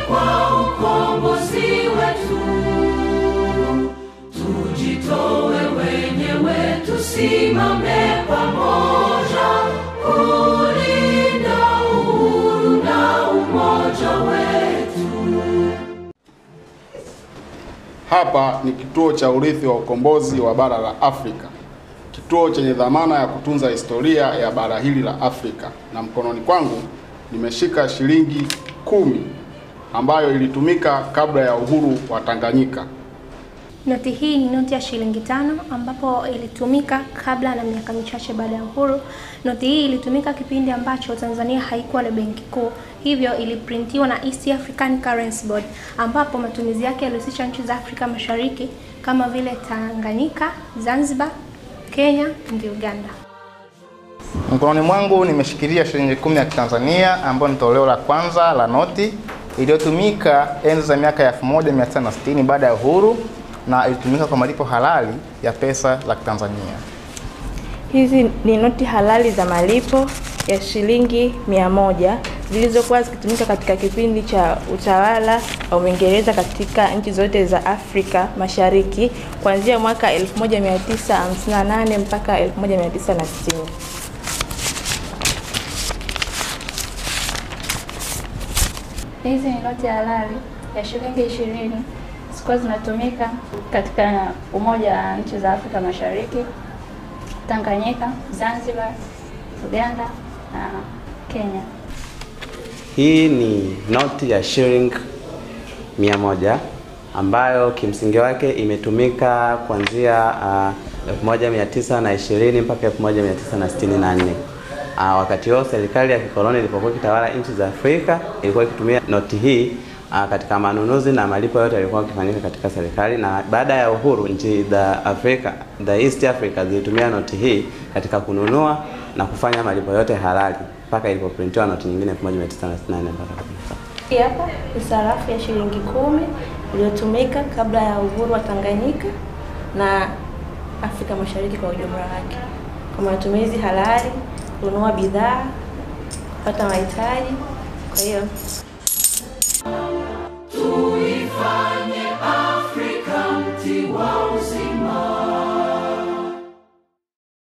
kwa ukombozi wetu. Tujitoe wenyewe, tusimame pamoja kulinda uhuru na umoja wetu. Hapa ni kituo cha urithi wa ukombozi wa bara la Afrika, kituo chenye dhamana ya kutunza historia ya bara hili la Afrika, na mkononi kwangu nimeshika shilingi kumi ambayo ilitumika kabla ya uhuru wa Tanganyika. Noti hii ni noti ya shilingi tano ambapo ilitumika kabla na miaka michache baada ya uhuru. Noti hii ilitumika kipindi ambacho Tanzania haikuwa na benki kuu, hivyo iliprintiwa na East African Currency Board, ambapo matumizi yake yalihusisha nchi za Afrika Mashariki kama vile Tanganyika, Zanzibar, Kenya na Uganda. Mkononi mwangu nimeshikilia shilingi kumi ya Kitanzania ambayo ni toleo la kwanza la noti iliyotumika enzi za miaka ya 1960 baada ya uhuru na ilitumika kwa malipo halali ya pesa za Kitanzania. Hizi ni noti halali za malipo ya shilingi mia moja zilizokuwa zikitumika katika kipindi cha utawala wa Uingereza katika nchi zote za Afrika Mashariki kuanzia mwaka 1958 mpaka 1960. Hizi ni noti halali ya shilingi ishirini zilikuwa zinatumika katika Umoja wa Nchi za Afrika Mashariki, Tanganyika, Zanzibar, Uganda na Kenya. Hii ni noti ya shilingi mia moja ambayo kimsingi wake imetumika kuanzia uh, 1920 mpaka 1964. Uh, wakati huo serikali ya kikoloni ilipokuwa ikitawala nchi za Afrika ilikuwa ikitumia noti hii uh, katika manunuzi na malipo yote yalikuwa yakifanyika katika serikali, na baada ya uhuru nchi za Afrika, the East Africa zilitumia noti hii katika kununua na kufanya malipo yote halali mpaka ilipoprintiwa noti nyingine 1998 mpaka Hii hapa ni sarafu ya shilingi kumi iliyotumika kabla ya uhuru wa Tanganyika na Afrika Mashariki kwa ujumla wake, kwa matumizi halali, kununua bidhaa, kupata mahitaji. Kwa hiyo